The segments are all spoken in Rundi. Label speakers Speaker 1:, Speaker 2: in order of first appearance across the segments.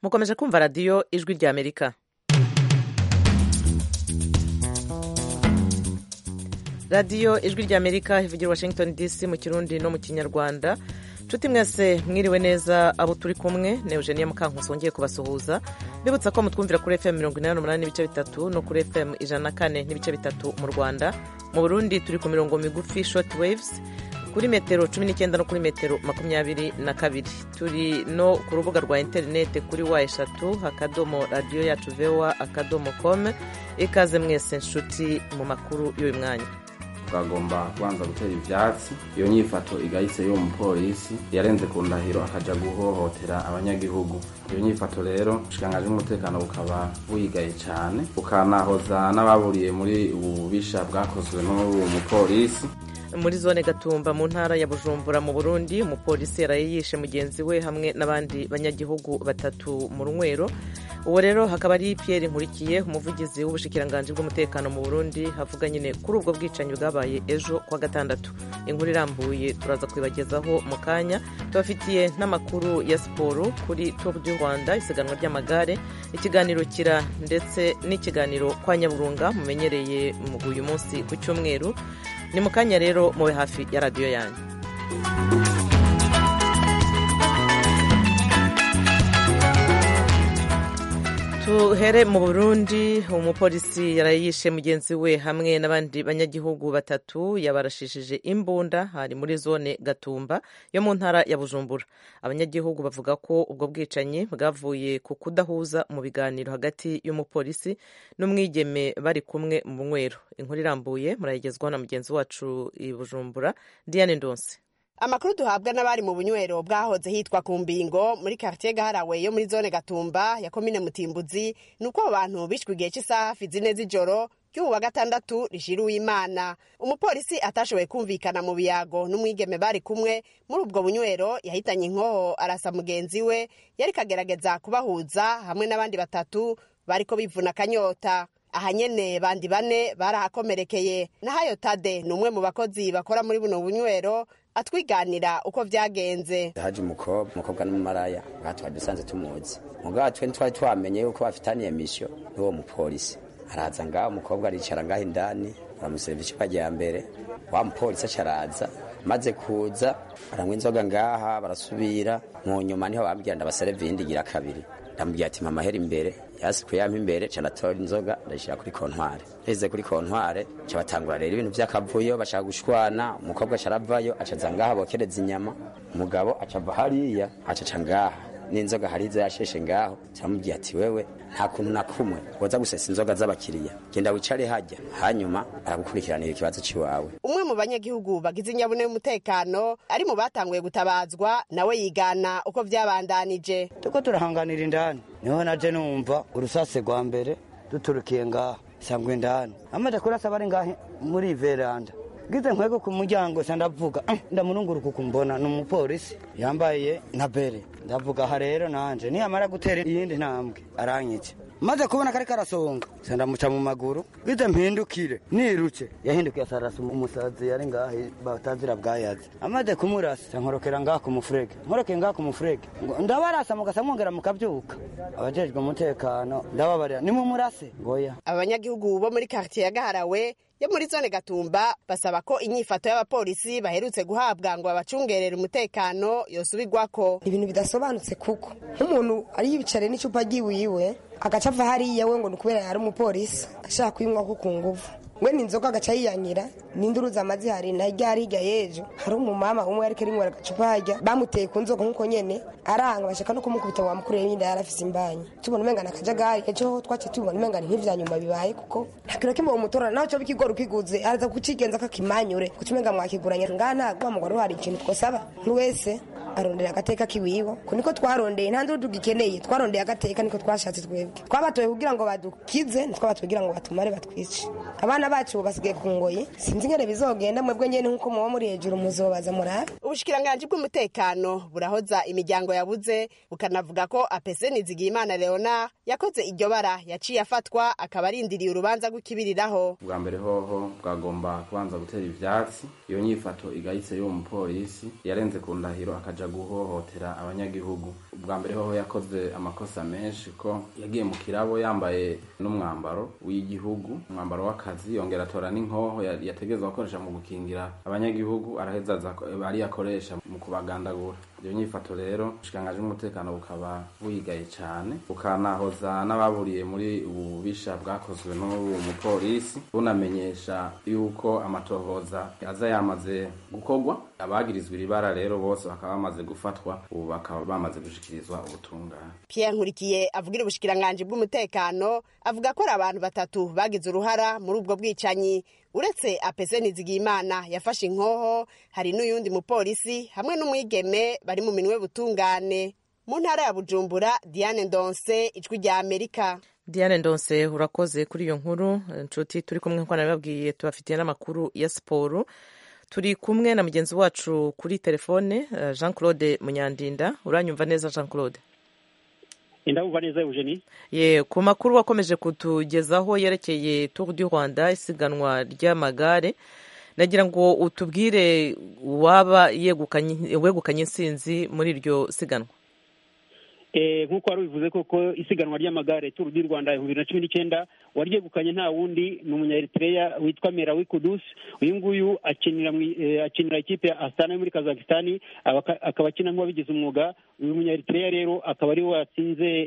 Speaker 1: mukomeje kumva radiyo ijwi rya amerika radiyo ijwi rya amerika ivugira washington dc mu kirundi no mu kinyarwanda nshuti mwese mwiriwe neza abo turi kumwe ni eugenia mukankusi wongeye kubasuhuza mbibutsa ko mutwumvira kuri fm mirongo inani n'umunani n'ibice bitatu no kuri fm ijana na kane n'ibice bitatu mu rwanda mu burundi turi ku mirongo migufi short waves kuri metero cumi n'icyenda no kuri metero makumyabiri na kabiri turi no ku rubuga rwa interineti kuri wa eshatu akadomo radiyo yacu vewa akadomo kome ikaze mwese nshuti mu makuru y'uyu mwanya
Speaker 2: twagomba kubanza gutera ivyatsi iyo nyifato igayitse y'uwo mupolisi yarenze ku ndahiro akaja guhohotera abanyagihugu iyo nyifato rero ubushikiranganji bw'umutekano bukaba buyigaye cane bukanahoza n'ababuriye muri ubu bubisha bwakozwe n'uwo mupolisi
Speaker 1: muri zone gatumba mu ntara ya bujumbura mu burundi umupolisi yaraye yishe mugenzi we hamwe n'abandi banyagihugu batatu mu runywero uwo rero hakaba ari pierre nkurikiye umuvugizi w'ubushikiranganji bw'umutekano mu burundi havuga nyine kuri ubwo bwicanyi bwabaye ejo kwa gatandatu inkuru irambuye turaza kubibagezaho mu kanya tubafitiye n'amakuru ya siporo kuri tour du rwanda isiganwa ry'amagare ikiganiro kira ndetse n'ikiganiro kwa nyaburunga mumenyereye uyu munsi ku cyumweru ni mu kanya rero mube hafi ya radiyo yanyu tuhere mu burundi umupolisi yarayishe mugenzi we hamwe n'abandi banyagihugu batatu yabarashishije imbunda hari muri zone gatumba yo mu ntara ya bujumbura abanyagihugu bavuga ko ubwo bwicanyi bwavuye ku kudahuza mu biganiro hagati y'umupolisi n'umwigeme bari kumwe mu nywero inkuru irambuye murayigezwaho na mugenzi wacu i bujumbura diane ndonse
Speaker 3: amakuru duhabwa n'abari mu bunywero bwahoze hitwa ku mbingo muri quartier gaharawe yo muri zone gatumba ya komine mutimbuzi ni uko abo bantu bishwe igihe cy'isaha hafi zine z'ijoro ry'ubu wa gatandatu rishira uwimana umupolisi atashoboye kumvikana mu biyago n'umwigeme bari kumwe muri ubwo bunywero yahitanye inkoho arasa mugenzi we yari kagerageza kubahuza hamwe n'abandi batatu bariko bivuna akanyota aha nyene bandi bane barahakomerekeye nahayo tade ni umwe mu bakozi bakora muri buno bunywero atwiganira uko vyagenze
Speaker 4: haje umukobwa umukobwa n'umumaraya ngaha twari dusanze tumuzi mugabo twe ntitwari twamenye yuko bafitaniye misiyo n'uwo mupolisi araza ngaho umukobwa aricara ngaho indani baramuseriva icupa rya mbere wa mupolisi acaraza maze kuza baranywa inzoga ngaha barasubira mu nyuma niho bambwira ndabasereva iyindi igira kabiri ndamubwira ati mama hera imbere yasi kuyampa imbere ca ndatora inzoga ndayishira kuri kontware heze kuri kontware ca batangura rero ibintu vy'akavuyo bashaka gushwana umukobwa aca aravayo acaza ngaha bokereza inyama umugabo aca ava hariya acaca ngaha n'inzoga hariza yasheshe ngaho turamubwira ati wewe nta kuntu na kumwe woza gusesa inzoga z'abakiriya genda wicare hajya hanyuma aragukurikiranira ikibazo c'iwawe
Speaker 3: umwe mu banyagihugu bagize inyabune y'umutekano ari mu batanguye gutabazwa nawe yigana uko vyabandanije
Speaker 5: tuko turahanganira indani niho naje numva urusase rwa mbere duturukiye ngaha sangwa indani amaze kurasa bari ngahe muri veranda gize nkwego ku muryango sa ndavuga ndamurunguruka kumbona ni umupolisi yambaye na bere ndavuga aha rero nanje niyamara gutera iyindi ntambwe aranyica maze kubona kari karasonga sa ndamuca mu maguru gize mpindukire nirutse yahindukiye asarasa umusazi yari ngahe batazira bwayazi amaze kumurasa sa nkorokera ngaha ku mufurege nkorokeye ngaha ku mufurege ndabarasa mugasa mwongera mukabyuka abajejwe umutekano ndababarira nimumurase ngoya
Speaker 3: abanyagihugu bo muri quartier ya gaharawe yo muri zone gatumba basaba ko inyifato y'abapolisi baherutse guhabwa ngo babacungerere umutekano yosubirwako
Speaker 6: ibintu bidasobanutse kuko nk'umuntu ari yibicare n'icupa ryiwiwe agaca ava hariya we ngo ni ukubera yari umupolisi ashaka kuyinywa ko ku nguvu we ni inzoga agaca yiyanyira n'induruza amazi hari na rya hirya y'ejo hari umumama umwe ariko arinywera agacupa harya bamuteye ku nzoga nk'uko nyene aranga bashaka no kumukubita ngo bamukurire y'inda yari afise imbanyi tubona umenga ni akajagari ejo ho twaciye tubibona umenga ni nk'ivya nyuma bibaye kuko nta kintu kimwe bamutorana naho coba ikigori ukiguze araza kucigenza kakimanyure kuca umenga mwakiguranye ngaha ntabwo ngo wari hari ikintu twosaba wese arondera agateka kiwiwe ko niko twarondeye nta nduru tugikeneye twarondeye agateka niko twashatse twebwe twabatoye kugira ngo badukize ntitwabatoye kugira ngo batumare batwice abana bacu basigaye ku ngoyi sinzi ingene bizogenda mwebwe nyene nk'uko muba muri hejuru muzobaza murabe
Speaker 3: ubushikiranganji bw'umutekano burahoza imiryango yabuze bukanavuga ko apese nizigiyimana leona yakoze iryo bara yaciye afatwa akaba arindiriye urubanza rw'ikibiriraho
Speaker 2: bwa mbere hoho bwagomba kubanza gutera ivyatsi iyo nyifato igayitse y'uwo mupolisi yarenze ku ndahiro akaja akaja guhohotera abanyagihugu ubwa mbere hoho yakoze amakosa menshi ko yagiye mu kirabo yambaye n'umwambaro w'igihugu umwambaro w'akazi yongera atora n'inkoho yategerezwa gukoresha mu gukingira abanyagihugu araheza ari yakoresha mu kubagandagura iyo nyifato rero ubushikiranganji bw'umutekano bukaba buyigaye cyane bukanahoza n'ababuriye muri ubu bubisha bwakozwe n'uwo mupolisi bunamenyesha yuko amatohoza aza yamaze gukorwa abagirizwa iri bara rero bose bakaba bamaze gufatwa ubu bakaba bamaze gushikirizwa ubutungane
Speaker 3: Pierre Nkurikiye avugira ubushikiranganji bw'umutekano avuga ko ari abantu batatu bagize uruhara muri ubwo bwicanyi uretse apese nizigiyimana yafashe inkoho hari n'uyundi mupolisi hamwe n'umwigeme bari mu minwe butungane mu ntara ya bujumbura diane ndonse ijwi rya amerika
Speaker 1: diane ndonse urakoze kuri iyo nkuru inshuti turi kumwe nk'uko nabibabwiye tubafitiye n'amakuru ya siporo turi kumwe na mugenzi wacu kuri telefone jean claude munyandinda uranyumva neza jean claude
Speaker 7: indabumva neza eugenie
Speaker 1: ye ku makuru wakomeje kutugezaho yerekeye tour du rwanda isiganwa ry'amagare nagira ngo utubwire waba wegukanye insinzi muri iryo siganwa
Speaker 7: nk'uko wari ubivuze koko isiganwa ry'amagare turu du rwanda ibihumbi bibiri na cumi n'icyenda waryegukanye nta wundi ni umunyaeritereya witwa merawi kudusi uyu nguyu akinira akinira ikipe ya asitani yo muri kazakisitani akaba akina nk'uwabigize umwuga uyu munyaeritereya rero akaba ariwe watsinze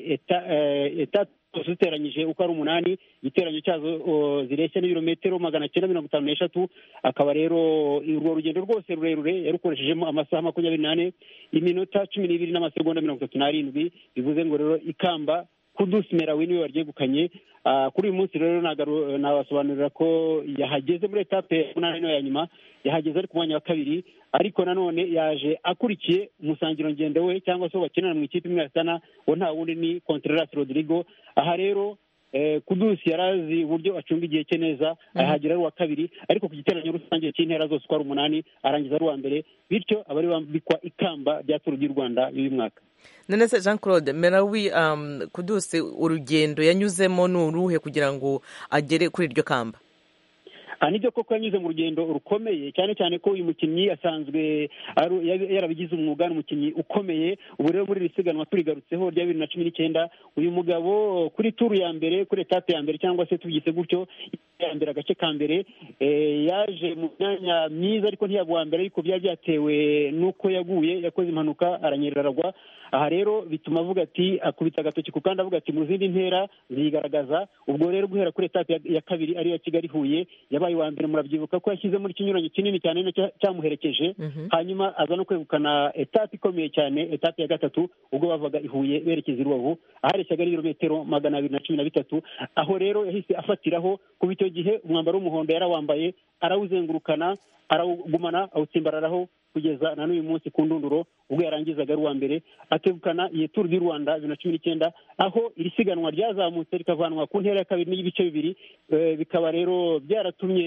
Speaker 7: eta ziteranyije uko ari umunani igiteranyo cyazo zireshya n'ibirometero magana cyenda mirongo itanu n'eshatu akaba rero urwo rugendo rwose rurerure yarukoreshejemo amasaha makumyabiri n'ane iminota cumi n'ibiri n'amasegonda mirongo itatu n'arindwi bivuze ngo rero ikamba kudusi merawi niwe waryegukanye kuri uyu munsi rero nabasobanurira ko yahageze muri etape umunani no ya nyuma yahageze ari ku mwanya wa kabiri ariko nanone yaje akurikiye umusangiro ngendo we cyangwa se bakinana mu ikipe imwe yasana wo nta wundi ni Contreras Rodrigo aha rero kudusi yari azi uburyo acunga igihe cye neza arahagera ari uwa kabiri ariko ku giteranyo rusange cy'intera zose uko ari umunani arangiza ari uwa mbere bityo aba ari bambikwa ikamba rya turu ry'u rwanda y'uyu mwaka
Speaker 1: none se jean claude merawi kudusi urugendo yanyuzemo ni uruhe kugira ngo agere kuri iryo kamba
Speaker 7: nibyo koko yanyuze mu rugendo rukomeye cyane cyane ko uyu mukinnyi asanzwe yarabigize umwuga ni umukinnyi ukomeye ubu rero muri iri siganwa turigarutseho rya bibiri na cumi n'icyenda uyu mugabo kuri turu ya mbere kuri etape ya mbere cyangwa se tubyise gutyo ya mbere agace ka mbere yaje mu myanya myiza ariko ntiyaba uwa mbere ariko byari byatewe n'uko yaguye yakoze impanuka aranyerera aragwa aha rero bituma avuga ati akubita agatoki ku kandi avuga ati mu zindi ntera ziyigaragaza ubwo rero guhera kuri etape ya kabiri ariyo ya kigali huye yabaye uwa mbere murabyibuka ko yashyize muri ikinyuranyo kinini cyane cyamuherekeje hanyuma aza no kwegukana etape ikomeye cyane etape ya gatatu ubwo bavaga i huye berekeza i rubavu ahareshyaga n'ibirometero magana abiri na cumi na bitatu aho rero yahise afatiraho kuba icyo gihe umwambaro w'umuhondo yarawambaye arawuzengurukana arawugumana awutsimbararaho kugeza na n'uyu munsi ku ndunduro ubwo yarangizaga ari uwa mbere akegukana iyi turu du rwanda bibiri na cumi n'icyenda aho iri siganwa ryazamutse rikavanwa ku ntera ya kabiri n'ibice bibiri bikaba rero byaratumye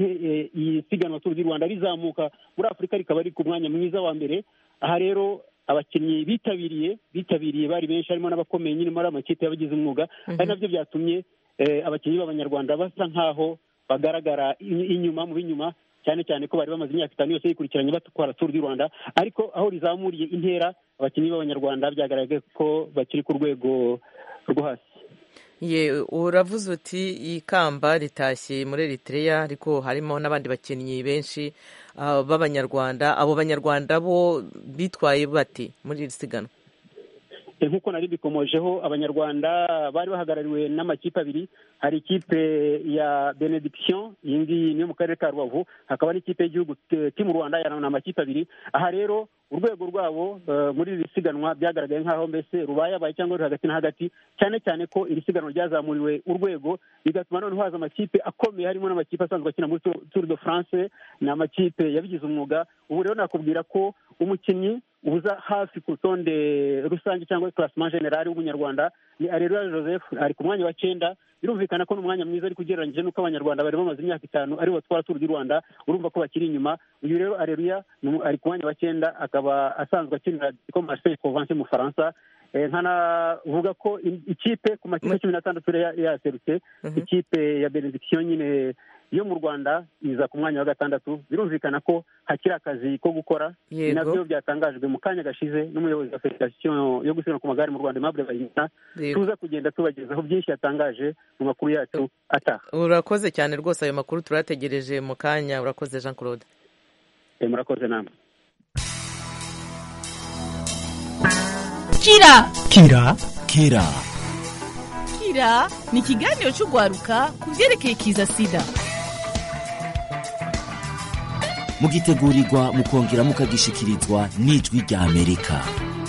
Speaker 7: iyi siganwa turu du rwanda rizamuka muri afurika rikaba riri ku mwanya mwiza wa mbere aha rero abakinnyi bitabiriye bitabiriye bari benshi harimo n'abakomeye nyine muri amakipe y'abagize umwuga ari nabyo byatumye abakinnyi b'abanyarwanda basa nk'aho bagaragara inyuma mu b'inyuma cyane cyane ko bari bamaze imyaka itanu yose yikurikiranye batwara turu du rwanda ariko aho rizamuriye intera abakinnyi b'abanyarwanda byagaragaye ko bakiri ku rwego rwo hasi
Speaker 1: ye uravuze uti ikamba ritashye muri Eritrea ariko harimo n'abandi bakinnyi benshi b'abanyarwanda abo banyarwanda bo bitwaye bati muri iri siganwa
Speaker 7: nk'uko nari bikomojeho abanyarwanda bari bahagarariwe n'amakipe abiri hari ikipe ya benediction iyi ngiyi niyo mu karere ka rubavu hakaba n'ikipe y'igihugu timu rwanda ni amakipe abiri aha rero urwego rwabo muri iri siganwa byagaragaye nk'aho mbese rubayabaye cyangwa ruri hagati na hagati cyane cyane ko iri siganwa ryazamuriwe urwego bigatuma noneho haza amakipe akomeye harimo n'amakipe asanzwe akina muri tour de france ni amakipe yabigize umwuga ubu rero nakubwira ko umukinnyi uza hafi ku rutonde rusange cyangwa classement general w'umunyarwanda ni areruya joseph ari ku mwanya wa cyenda birumvikana ko ni umwanya mwiza ariko ugereranyije n'uko abanyarwanda bari bamaze imyaka itanu aribo batwara turu du rwanda urumva ko bakiri inyuma uyu rero areruya ari ku mwanya wa cyenda akaba asanzwe akinira ko marseille provence mu faransa nkanavuga ko ikipe ku makipe cumi n'atandatu yaserutse ikipe ya benediction nyine yo mu rwanda iza ku mwanya wa gatandatu birumvikana ko hakiri akazi ko gukora
Speaker 1: Yego.
Speaker 7: nabyo byatangajwe mu kanya gashize n'umuyobozi wa federasiyo yo gusiganwa ku magare mu rwanda aimable bayingana
Speaker 1: Yego.
Speaker 7: tuza kugenda tubagezaho byinshi yatangaje mu makuru yacu ataha
Speaker 1: urakoze cyane rwose ayo makuru turayategereje mu kanya urakoze jean claude
Speaker 7: Eh, murakoze namwe
Speaker 8: kira
Speaker 9: kira kira
Speaker 8: kira ni ikiganiro cy'urwaruka ku byerekeye kiza sida
Speaker 9: mugitegurirwa mukongera mukagishikirizwa n'ijwi rya amerika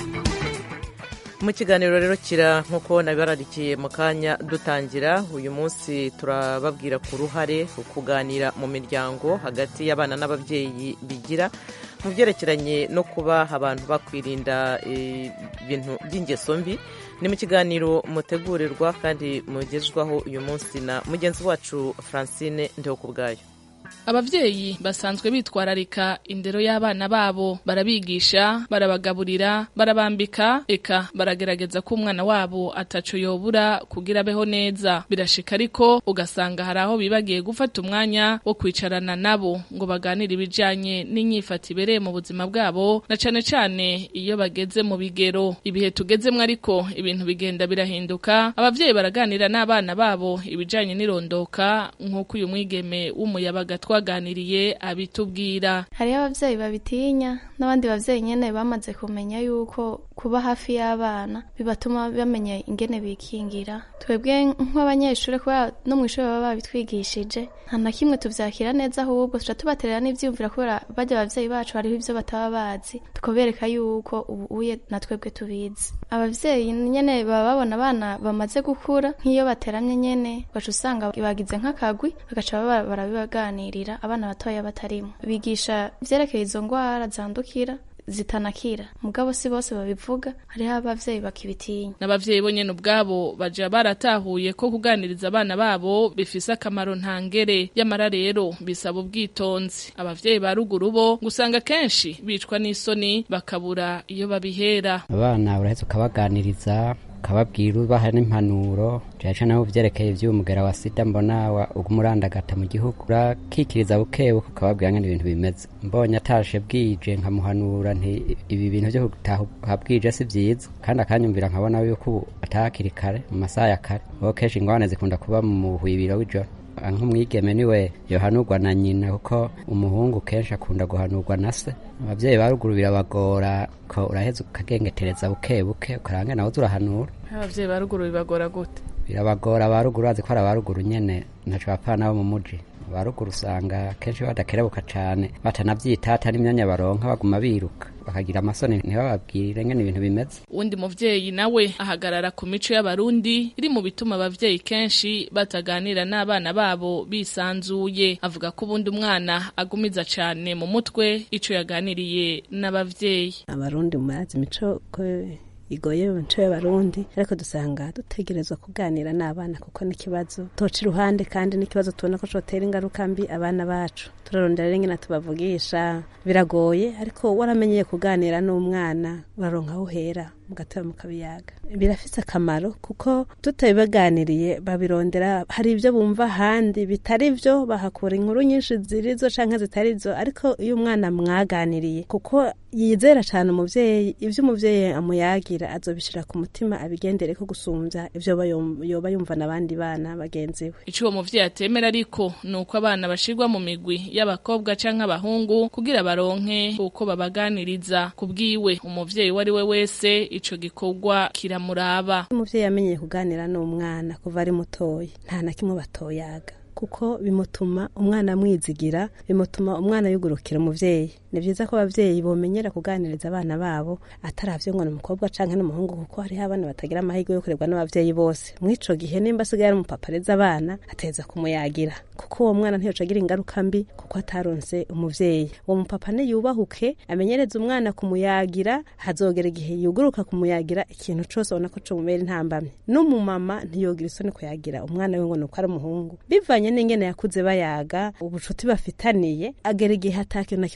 Speaker 1: mu kiganiro rero kira nk'uko nabibararikiye mu kanya dutangira uyu munsi turababwira ku ruhare kuganira mu miryango hagati y'abana n'ababyeyi bigira mu byerekeranye no kuba abantu bakwirinda eh, ibintu by'ingeso mbi ni mu kiganiro mutegurirwa kandi mugezwaho uyu munsi na mugenzi wacu francine ndeho ku bwayo
Speaker 10: abavyeyi basanzwe bitwararika indero y'abana babo barabigisha barabagaburira barabambika eka baragerageza ko umwana wabo ataco yobura kugira abeho neza birashika ariko ugasanga hari aho bibagiye gufata umwanya wo kwicarana nabo ngo baganire ibijanye n'inyifato ibereye mu buzima bwabo na cane cane iyo bageze mu bigero ibihe tugezemwo ariko ibintu bigenda birahinduka abavyeyi baraganira n'abana babo ibijanye n'irondoka nk'uko uyu mwigeme w'umuyabaga twaganiriye abitubwira
Speaker 11: hariho abavyeyi babitinya n'abandi bavyeyi nyene bamaze kumenya yuko kuba hafi y'abana bibatuma bamenya ingene bikingira twebwe nk'abanyeshuri kubera no mu ishuri baba babitwigishije nta na kimwe tuvyakira neza ahubwo tuca tubaterera n'ivyiyumvira kubera barya abavyeyi bacu hariho ivyo bataba bazi tukabereka yuko ubu uye na twebwe tubizi abavyeyi nyene baba babona abana bamaze gukura nk'iyo bateramye nyene ugaca usanga bagize nk'akagwi bagaca baba barabibaganirira abana batoya batarimo bigisha ivyerekeye izo ngwara zandukira zitanakira mugabo si bose babivuga hariho abavyeyi bakibitinya
Speaker 10: n'abavyeyi bo nyene ubwabo baja baratahuye ko kuganiriza abana babo bifise akamaro ntangere yamara rero bisaba ubwitonzi abavyeyi ba ruguru bo gusanga kenshi bicwa n'isoni bakabura iyo babihera
Speaker 12: abana uraheza ukabaganiriza ukababwira ubaha n'impanuro cyane cyane aho byerekeye iby'umugera wa sida mbona wa- ugumurandagata mu gihugu urakikiriza bukebuke ukababwira ngene ibintu bimeze mbonye atashe bwije nkamuhanura nti ibi bintu byo gutaha bwije si byiza kandi akanyumvira nkabona yuko ubu atahakiri kare mu masaha ya kare kuko kenshi ingorane zikunda kuba mu hwibiro w'ijoro nk'umwigeme niwe yohanurwa na nyina kuko umuhungu kenshi akunda guhanurwa na se ababyeyi ba ruguru birabagora ko uraheza ukagengetereza buke buke ukaranga nawe urahanura
Speaker 10: abavyeyi ba ruguru bibagora gute
Speaker 12: birabagora ba ruguru bazi ko ari aba ruguru nyene ntaco bapfana bo mu muji ba ruguru usanga kenshi badakerebuka cane batanavyitata n'imyanya baronka baguma biruka bakagira amasoni ntibababwire ngene ibintu bimeze
Speaker 10: uwundi muvyeyi nawe ahagarara ku mico y'abarundi iri mu bituma abavyeyi kenshi bataganira n'abana babo bisanzuye avuga ko ubundi umwana agumiza cane mu mutwe ico yaganiriye n'abavyeyi
Speaker 13: abarundi mumazi imico ko igoye mu mico y'abarundi ariko dusanga dutegerezwa kuganira n'abana kuko n'ikibazo toca iruhande kandi n'ikibazo tubona ko cotera ingaruka mbi abana bacu turarondera rero ingene tubavugisha biragoye ariko waramenyeye kuganira n'umwana uraronka aho uhera mugateba mukabiyaga birafise akamaro kuko tutabibaganiriye babirondera hari ibyo bumva ahandi bitari byo bahakura inkuru nyinshi zirizo canke zitari zo ariko iyo umwana mwaganiriye kuko yizera cyane umuvyeyi ivyo umuvyeyi amuyagira azobishira ku mutima abigendere ko gusumbya ivyo aba yum- yoba yumva n'abandi bana bagenzi we
Speaker 10: ico uwo muvyeyi atemera ariko ni uko abana bashirwa mu migwi y'abakobwa canke abahungu kugira baronke uko babaganiriza ku bwiwe umuvyeyi uwo ari we wese ico gikorwa kiramuraba
Speaker 13: umuvyeyi yamenyeye kuganira n'umwana kuva ari mutoya nta na kimwe batoyaga kuko bimutuma umwana amwizigira bimutuma umwana yugurukira umuvyeyi ni vyiza ko abavyeyi bomenyera kuganiriza abana babo ataravyo ngo ni umukobwa canke n'umuhungu kuko hariho abana batagira amahirwe yo kurerwa n'abavyeyi bose mw'ico gihe nimba asigaye ari umupapa areza abana ateza kumuyagira kuko uwo mwana ntiyoca agira ingaruka mbi kuko ataronse umuvyeyi uwo mupapa niyubahuke amenyereza umwana kumuyagira hazogera igihe yuguruka kumuyagira ikintu cose ubona ko comubera intambamye n'umumama ntiyogira isoni kuyagira umwana we ngo nuko ari umuhungu bivanye n'ingene yakuze bayaga ubucuti bafitaniye agera igihe ata kintu na kimwe yotinya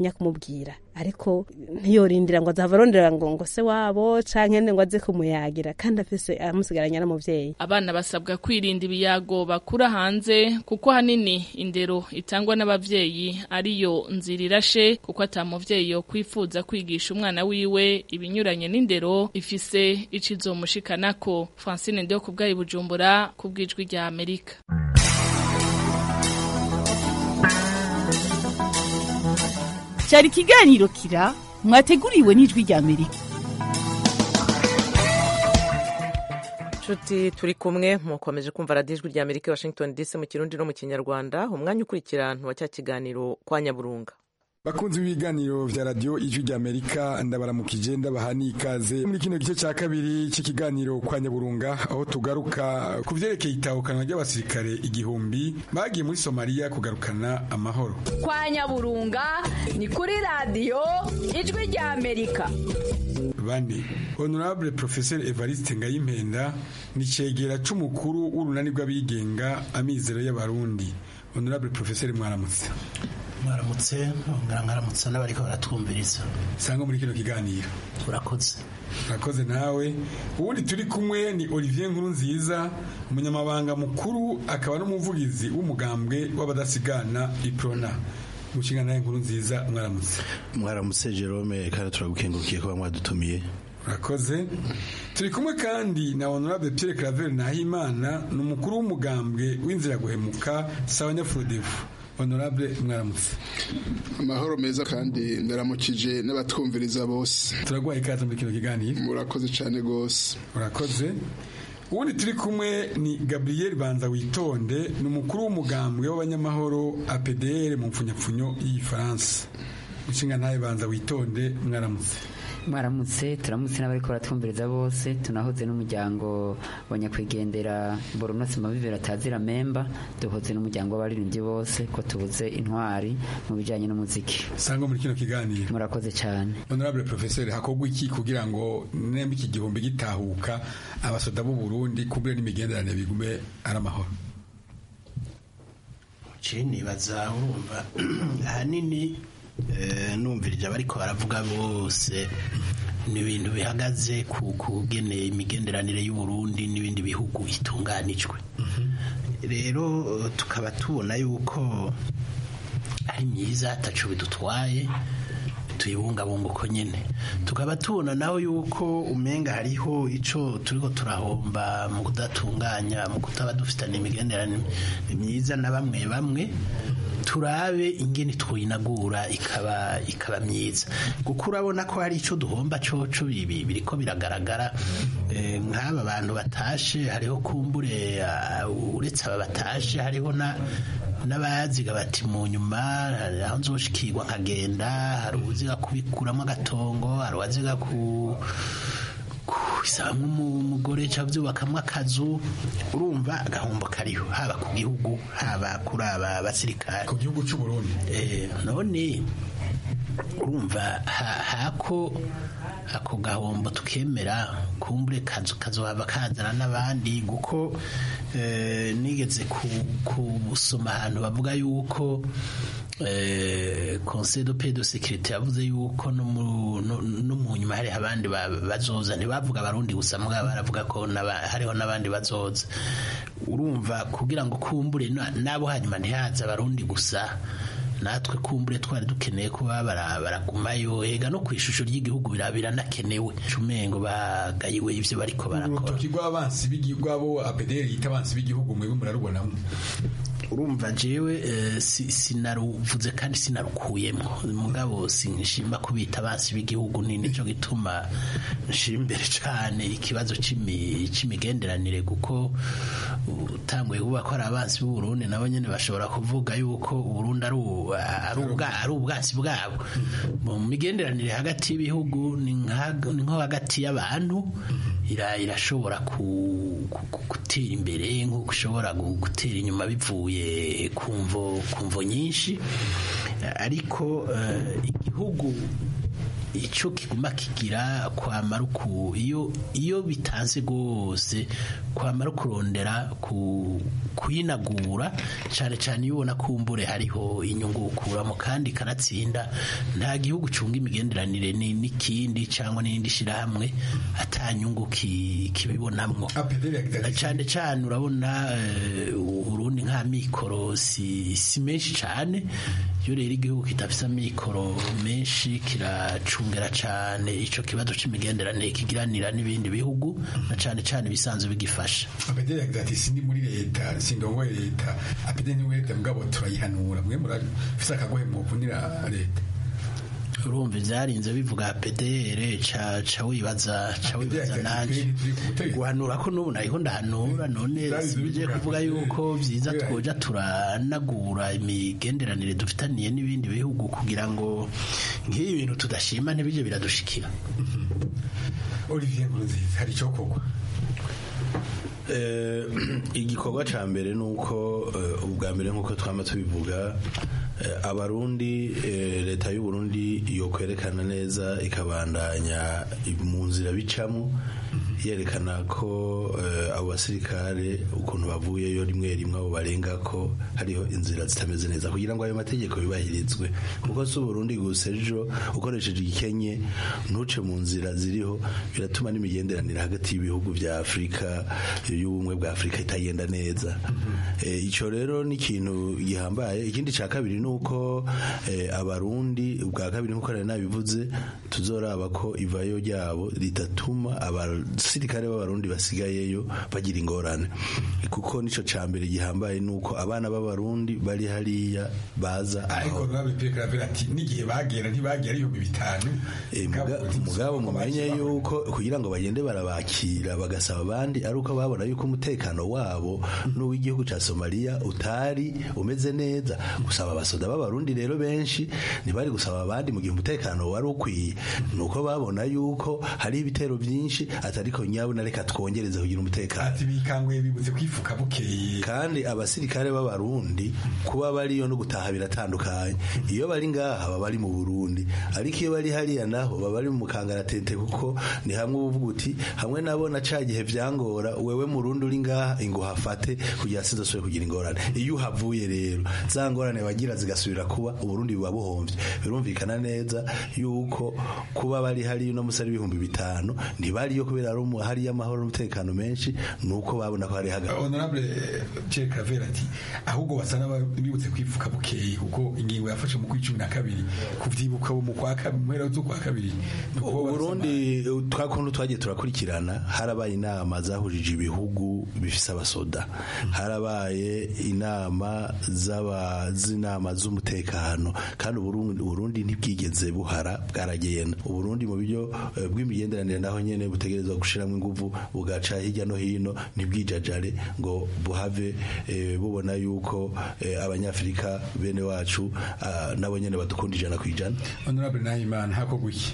Speaker 13: atinya kumubwira ariko ntiyorindira ngo azava arondera ngo ngo se wabo canke ngo aze kumuyagira kandi afise amusigaranye n'umuvyeyi
Speaker 10: abana basabwa kwirinda ibiyago bakura hanze kuko hanini indero itangwa n'abavyeyi ariyo nzira irashe kuko ata muvyeyi yo kwifuza kwigisha umwana wiwe ibinyuranye n'indero ifise ico izomushikanako Francine Ndio kubwayi Bujumbura kubwijwi rya Amerika
Speaker 8: cyari ikiganiro kira mwateguriwe n'ijwi rya amerika
Speaker 1: nshuti turi kumwe mukomeje kumva radiyo ijwi rya amerika washington dc mu kirundi no mu kinyarwanda umwanya ukurikira ntuwa cya kiganiro kwa nyaburunga
Speaker 14: bakunzi b'ibiganiro vya radio ijwi rya amerika ndabaramukije ndabaha n'ikaze muri kino gice ca kabiri c'ikiganiro kwa nyaburunga aho tugaruka ku vyerekeye itahukanwa ry'abasirikare igihumbi bagiye muri somaliya kugarukana amahoro
Speaker 15: kwa nyaburunga ni kuri radiyo ijwi rya amerika
Speaker 14: bane honorable professeur evariste ngayimpenda ni cegera c'umukuru w'urunani rw'abigenga amizero y'abarundi honorable professeur mwaramutse
Speaker 16: mwaramutse mwongera mwaramutse n'abariko baratwumviriza
Speaker 14: sanga muri kino kiganiro
Speaker 16: urakoze
Speaker 14: urakoze nawe ubundi turi kumwe ni olivier nkuru nziza umunyamabanga mukuru akaba n'umuvugizi w'umugambwe w'abadasigana iprona mushinga nawe nkuru nziza mwaramutse
Speaker 16: mwaramutse jerome kandi turagukengurukiye kuba mwadutumiye
Speaker 14: urakoze turi kumwe kandi na honorable pierre claver nahimana ni umukuru w'umugambwe w'inzira guhemuka sawa nyafurodefu honorable mwaramutse
Speaker 17: amahoro meza kandi ndaramukije n'abatwumviriza bose
Speaker 14: turaguhaye ikaze muri kino kiganiro
Speaker 17: murakoze cyane rwose
Speaker 14: urakoze ubundi turi kumwe ni gabriel banza witonde ni umukuru w'umugambwe w'abanyamahoro apdr mu mpfunyapfunyo y'igifaransa inshinga ntayo banza witonde mwaramutse
Speaker 18: mwaramutse turamutse n'abariko baratwumviriza bose tunahoze n'umuryango wa nyakwigendera boronasi mabibera atazira memba duhoze n'umuryango w'abaririmbyi bose ko tubuze intwari mu bijanye n'umuziki
Speaker 14: sanga muri kino kiganiro
Speaker 18: murakoze cyane
Speaker 14: honorable professeur hakorwa iki kugira ngo nemba iki gihumbi gitahuka abasoda b'u Burundi kubure n'imigenderanire bigume ari amahoro
Speaker 16: nibaza urumva ahanini numvirije abariko baravuga bose ni ibintu bihagaze ku kugeneye imigenderanire y'uburundi n'ibindi bihugu itunganijwe rero tukaba tubona yuko ari myiza atacu bidutwaye tuyibungabunga uko nyine tukaba tubona naho yuko umenga hariho icyo turiko turahomba mu kudatunganya mu kutaba dufitanye imigenderanire myiza na bamwe bamwe turabe ingene twinagura ikaba ikaba myiza kuko urabona ko hari icyo duhomba coco bibi biriko biragaragara nk'aba bantu batashe hariho kumbure uretse aba batashe hariho na n'abaziga bati mu nyuma aho nzoshikirwa nkagenda hari ubuziga kubikuramo agatongo hari uwaziga ku kubisabamo umugore cyangwa byubakamwo akazu urumva agahombo kariho haba ku gihugu haba kuri aba basirikare
Speaker 14: ku gihugu cy'u Burundi
Speaker 16: none urumva hako ako gahombo tukemera kumbure kazu kazohava kazana n'abandi kuko nigeze kubusoma ahantu bavuga yuko conseil de paix de sécurité yavuze yuko no mu nyuma hari abandi bazoza ntibavuga abarundi gusa mugabo baravuga ko hariho n'abandi bazoza urumva kugira ngo kumbure nabo hanyuma ntihaze abarundi gusa natwe kumbure twari dukeneye kuba baragumayo ega no ku ishusho ry'igihugu biranakenewe cumengo bagayiwe ivyo bariko barakora
Speaker 14: urutoki rw'abansi b'abo apederi yita abansi b'igihugu mwebwe murarubonamo
Speaker 16: urumva jewe sinaruvuze kandi sinarukuyemo mugabo sinshimba kubita abansi b'igihugu ni nico gituma nshimbere cane ikibazo c'imigenderanire kuko utanguye kuvuga ko ari abansi b'u Burundi nabo nyene bashobora kuvuga yuko Burundi ari ubwasi bwabo mu migenderanire hagati y'ibihugu ni nko hagati y'abantu irashobora gutera imbere nk'uko ushobora gutera inyuma bivuye ku mvo nyinshi ariko igihugu icyo kiguma kigira kwamara uku iyo iyo bitanze rwose kwamara kurondera ku kuyinagura cyane cyane iyo ubona kumbure hariho inyungu ukuramo kandi kanatsinda nta gihugu cunga imigenderanire n'ikindi cyangwa n'indi shyirahamwe atanyungu kibibonamwo cyane cyane urabona urundi nka mikoro si menshi cyane iyo rero igihugu kidafite amikoro menshi kiracungera cyane icyo kibazo cy'imigenderanire kigiranira n'ibindi bihugu na cyane cyane ibisanzwe bigifasha
Speaker 14: apederi yagize ati sindi muri leta sindongoye leta apederi ni leta mugabo turayihanura mwe murafise akagohe muvunira leta
Speaker 16: urumva ibyarinze bivuga PDR ca ca wibaza ca wibaza nanje guhanura ko n'ubu nariho ndahanura none sibije kuvuga yuko vyiza twoja turanagura imigenderanire dufitaniye n'ibindi bihugu kugira ngo nk'iyi bintu tudashima ntibije biradushikira
Speaker 14: Olivier Nkurunziza hari icyo kogwa
Speaker 19: igikorwa cya mbere ni uko ubwa mbere nk'uko twaba tubivuga abarundi leta y'u Burundi yo kwerekana neza ikabandanya mu nzira bicamo yerekana ko abo basirikare ukuntu bavuyeyo rimwe rimwe abo barenga ko hariho inzira zitameze neza kugira ngo ayo mategeko yubahirizwe kuko si uburundi gusa ejo ukoresheje igikenye ntuce mu nzira ziriho biratuma n'imigenderanire hagati y'ibihugu bya afurika y'ubumwe bwa afurika itagenda neza icyo rero ni ikintu gihambaye ikindi cya kabiri ni uko abarundi ubwa kabiri nk'uko nari nabivuze tuzoraba ko ivayo ryabo ridatuma abasirikare b'abarundi basigayeyo bagira ingorane kuko nicyo cya mbere gihambaye ni uko abana b'abarundi bari hariya baza
Speaker 14: ariko nabipeka ati n'igihe bagera ntibagera ibihumbi bitanu
Speaker 19: mugabo mumenye yuko kugira ngo bagende barabakira bagasaba abandi ari uko babona yuko umutekano wabo n'uw'igihugu cya somaliya utari umeze neza gusaba abasoda b'abarundi rero benshi ntibari gusaba abandi mu gihe umutekano wari ukwiye ni uko babona yuko hari ibitero byinshi atariko nyabuna reka twongereze kugira umutekano
Speaker 14: ati bikanguye bibutse kwifuka bukeye
Speaker 19: kandi abasirikare b'abarundi kuba bariyo no gutaha biratandukanye iyo bari ngaha baba bari mu Burundi ariko iyo bari hariya naho baba bari mu kangaratete kuko ni hamwe uvuga uti hamwe nabona ca gihe vyangora wewe murundi uri ngaha inguhafate kugira sizosubire kugira ingorane iyo uhavuye rero za ngorane bagira zigasubira kuba uburundi buba buhomvye birumvikana neza yuko kuba bari hariya no musari ibihumbi bitanu ntibariyo kubera ari hariya amahoro n'umutekano menshi nuko babona ko hari hagati
Speaker 14: honorable Pierre Claver ati ahubwo basa n'abibutse kwifuka bukeye kuko ingingo yafashe mu kwicumi na kabiri kuvyibuka mu kwa kabiri mu zo kwa kabiri
Speaker 19: Burundi twakuntu twagiye turakurikirana harabaye inama zahurije ibihugu bifise abasoda harabaye inama z'aba z'inama z'umutekano kandi Burundi ntibwigeze buhara bwaragenda Burundi mu buryo bw'imigenderanire naho nyene butegerezwa gushiramo inguvu bugaca hirya no hino ntibwijajare ngo buhave bubona yuko abanyafrika bene wacu nabo nyene badukunda ijana ku ijana
Speaker 14: honorable nahimana hakorwa iki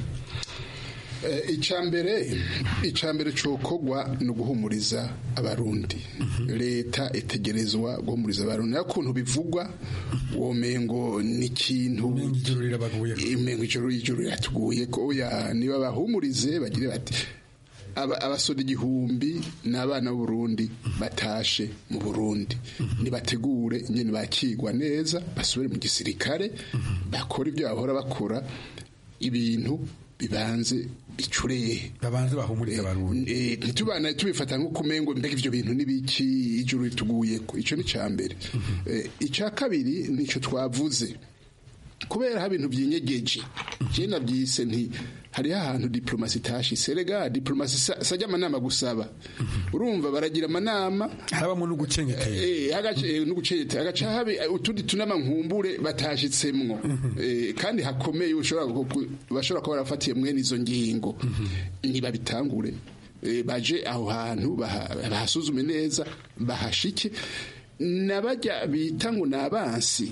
Speaker 17: icambere icambere cokogwa ni uguhumuriza abarundi leta itegerezwa guhumuriza abarundi nayo kuntu bivugwa womengo ni ikintu imengo ijoro ijoro riratuguye ko oya niba bahumurize bagire bati abasoda igihumbi ni abana b'uburundi batashe mu burundi nibategure nyine bakigwa neza basubire mu gisirikare bakora ibyo bahora bakora ibintu bibanze bicureye
Speaker 14: babanze bahumuriza abarundi
Speaker 17: ntitubana tubifata nko kumengo mbega ivyo bintu nibiki ijuru rituguye ko ico ni cambere ica kabiri nico twavuze kubera ha bintu byinyegeje je navyise nti hariho ahantu diplomasi itashise rega diplomasi sajya amanama gusaba urumva baragira amanama
Speaker 14: harabamo n'ugucengetera
Speaker 17: eh n'ugucengetera agaca habe utundi tunama nkumbure batashitsemwo kandi hakomeye ushobora bashobora kuba barafatiye mwene izo ngingo niba bitangure baje aho hantu bahasuzume neza bahashike nabajya bita ngo ni abansi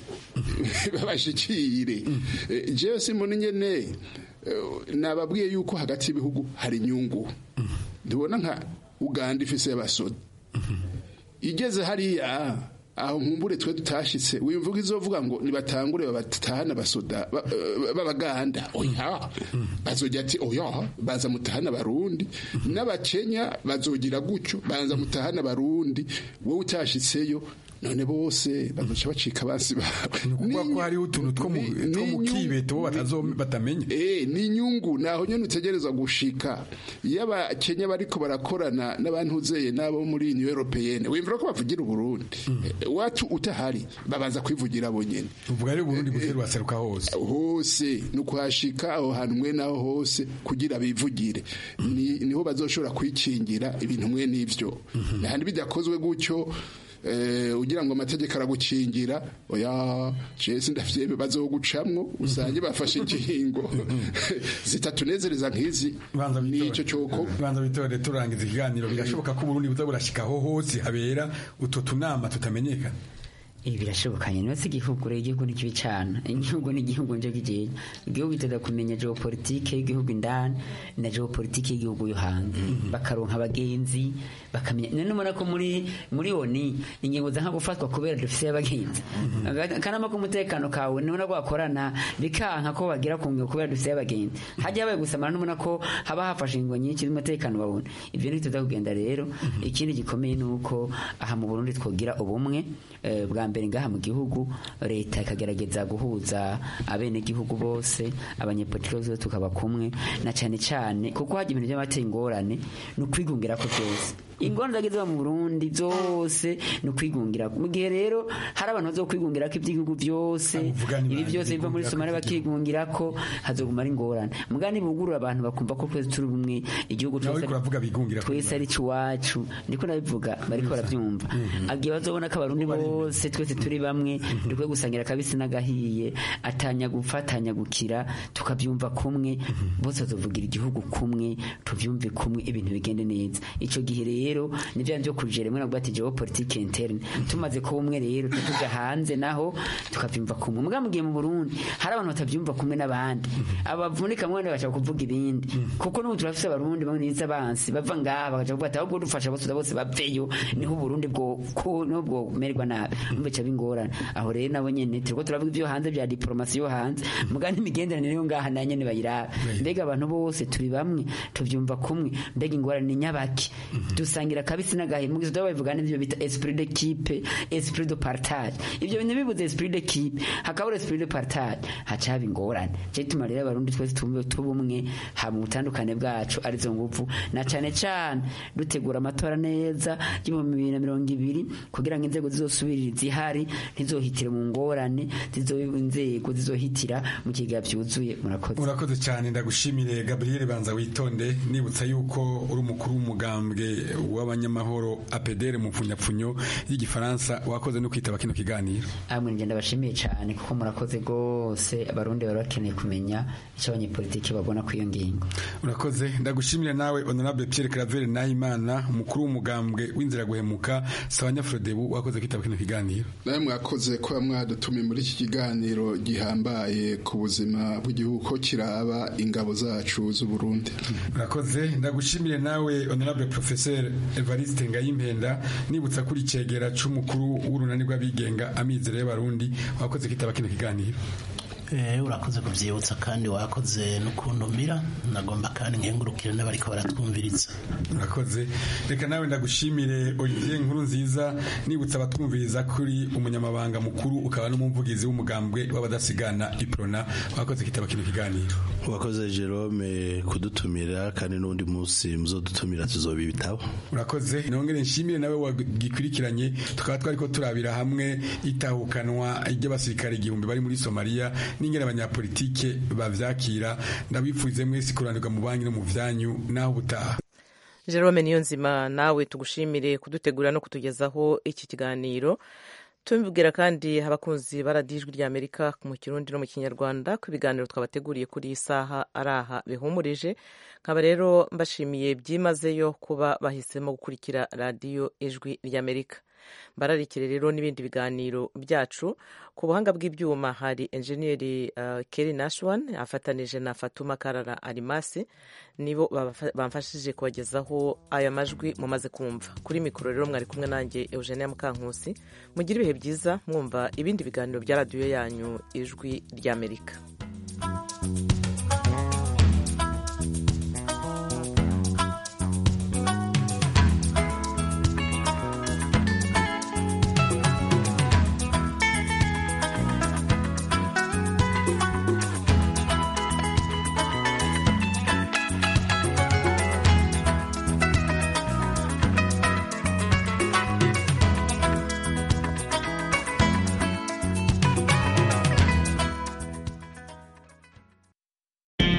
Speaker 17: babashikire jewe simbona nyene nababwiye yuko hagati y'ibihugu hari inyungu ndibona nka uganda ifise y'abasoda igeze hariya aho nkumbure twe tutashitse wimvuga izovuga ngo nibatangure babatahana basoda ba- eh, b'abaganda oya bazogira ati oya baza mutahana abarundi n'abakenya bazogira gutyo baza mutahana abarundi wowe utashitseyo none bose bazoca bacika basi bawe
Speaker 14: kuvuga ko hariho utuntu two mu two mu kibeto bo batazo batamenya
Speaker 17: eh ni inyungu naho nyene utegerezwa gushika iyo abakenya bariko barakorana n'abantuzeye n'abo muri Union Européenne wimvira ko bavugira Uburundi Eh, watu utahari babanza kwivugira bo nyene
Speaker 14: uvuga rero Burundi butera waseruka hose
Speaker 17: hose ni ukuhashika aho hantu mwe naho hose kugira bivugire ni niho bazoshobora kwikingira ibintu mwe n'ivyo nahandi bidakozwe gutyo eh, ugira ngo amategeko aragukingira oya jesi ndavyebe bazogucamwo usange bafashe ingingo zitatunezereza nk'izi nico coko
Speaker 14: banza bitore turangiza ikiganiro birashoboka ko Burundi buza burashikaho hose habera utwo tunama tutamenyekana
Speaker 18: ibi birashobokanye niba si igihugu rero igihugu ni kibi cyane igihugu ni igihugu nje kigiye igihugu giteza kumenya geopolitike y'igihugu indani na geopolitike y'igihugu yo hanze bakaronka abagenzi bakamenya none ubona ko muri muri oni ingingo za nka gufatwa kubera dufise abagenzi akanama k'umutekano kawe nubona ko bakorana bikanka ko bagira ku ngingo kubera dufise abagenzi hajya habaye gusamara nubona ko haba hafashe ingingo nyinshi z'umutekano babona ibyo ntituza kugenda rero ikindi gikomeye ni uko aha mu burundi twogira ubumwe eh, bwa mbere ngaha mu gihugu leta ikagerageza guhuza abenegihugu bose abanyepolitiki bose tukaba kumwe na cyane cyane kuko hajya ibintu by'amateye ingorane ni ukwigungira ko byose ingorane zageze mu Burundi zose ni ukwigungira mu gihe rero hari abantu bazo kwigungira ko iby'igihugu byose ibi byose biva muri Somalia bakigungira ko hazoguma ari ingorane mugani bugurura abantu bakumva ko twese turi bumwe igihugu cyose twese ari iwacu ndiko ndabivuga bariko barabyumva agiye bazobona ko abarundi bose twese turi bamwe dukwiye gusangira akabisi n'agahiye atanya gufatanya gukira tukabyumva kumwe bose bazovugira igihugu kumwe tuvyumve kumwe ibintu bigende neza ico gihe rero ni bya byo kujera rimwe nabwo ati geopolitique interne tumaze kuba umwe rero tuja hanze naho tukavyumva kumwe muga mugiye mu Burundi hari abantu batavyumva kumwe n'abandi abavunika mwe bashaka kuvuga ibindi kuko n'ubu turafise abarundi bamwe niza bansi bava ngaha bakaja kuvuga ati ahubwo dufasha bose bose baveyo niho Burundi bwo ko niho bwo merwa nabi umbe ca bingorana aho rero nabo nyene turiko turavuga ibyo hanze bya diplomasi yo hanze muga n'imigenderanire yo ngaha na nyene bayiraba mbega abantu bose turi bamwe tuvyumva kumwe mbega ingorane ni nyabaki dusangira kabisi n'agahe mu gihe babivuga n'ibyo bita esprit d'équipe esprit de partage ibyo bintu bibuze esprit d'équipe hakabura esprit de partage haca haba ingorane cyo gituma rero abarundi twese tumve tubumwe ha mu butandukane bwacu arizo nguvu na cane cane dutegura amatora neza y'ibihumbi bibiri na mirongo ibiri kugira ngo inzego zizosubirira zihari ntizohitire mu ngorane zizoba inzego zizohitira mu kigega vyuzuye murakoze
Speaker 14: urakoze cyane ndagushimire Gabriel Banza witonde nibutsa yuko uri umukuru w'umugambwe w'abanyamahoro APDR mu pfunyapfunyo y'igifaransa wakoze no kwitaba kino kiganiro
Speaker 18: amwe ngenda bashimiye cyane kuko murakoze gose abarundi bari bakeneye kumenya icyo abanyepolitiki babona ku iyo ngingo
Speaker 14: urakoze ndagushimire nawe honorable Pierre Claver Nahimana umukuru w'umugambwe w'inzira guhemuka Sawanya Frodebu wakoze kwitaba kino kiganiro
Speaker 17: nawe mwakoze kuba mwadutumiye muri iki kiganiro gihambaye ku buzima bw'igihugu ko kiraba ingabo zacu z'u Burundi
Speaker 14: urakoze ndagushimire nawe honorable professeur Evariste Ngayimpenda nibutsa kuri cegera c'umukuru w'urunani rw'abigenga amizero y'abarundi wakoze kwitaba kino kiganiro
Speaker 16: Eh, urakoze kuvyibutsa kandi wakoze no kuntumira nagomba kandi nkengurukire n'abariko baratwumviriza
Speaker 14: urakoze reka nawe ndagushimire Olivier nkuru nziza nibutsa abatwumviriza kuri umunyamabanga mukuru ukaba n'umuvugizi w'umugambwe w'abadasigana iprona wakoze kitaba kino kiganiro
Speaker 19: wakoze Jerome kudutumira kandi n'undi munsi muzodutumira tuzoba ibitabo
Speaker 14: urakoze nongere nshimire nawe wagikurikiranye tukaba twariko turabira hamwe itahukanwa ry'abasirikare igihumbi bari muri Somalia n'ingene abanyapolitike bavyakira ndabipfurize mwese kuranirwa mu banki no mu vyanyu naho ubutaha
Speaker 1: Jerome Niyonzima nawe tugushimire kudutegura no kutugezaho iki kiganiro tubibwira kandi abakunzi baradijwi rya Amerika mu Kirundi no mu Kinyarwanda ko ibiganiro twabateguriye kuri iyi saha ari aha bihumurije nkaba rero mbashimiye byimazeyo kuba bahisemo gukurikira radiyo ijwi ry'Amerika bararikire rero n'ibindi biganiro byacu ku buhanga bw'ibyuma hari enjeniyeri uh, keri nashwan afatanije na fatuma karara arimasi nibo bamfashije kubagezaho aya majwi mumaze kumva kuri mikoro rero mwari kumwe nanjye eugenia mukankusi mugire ibihe byiza mwumva ibindi biganiro bya radiyo yanyu ijwi ry'amerika thank you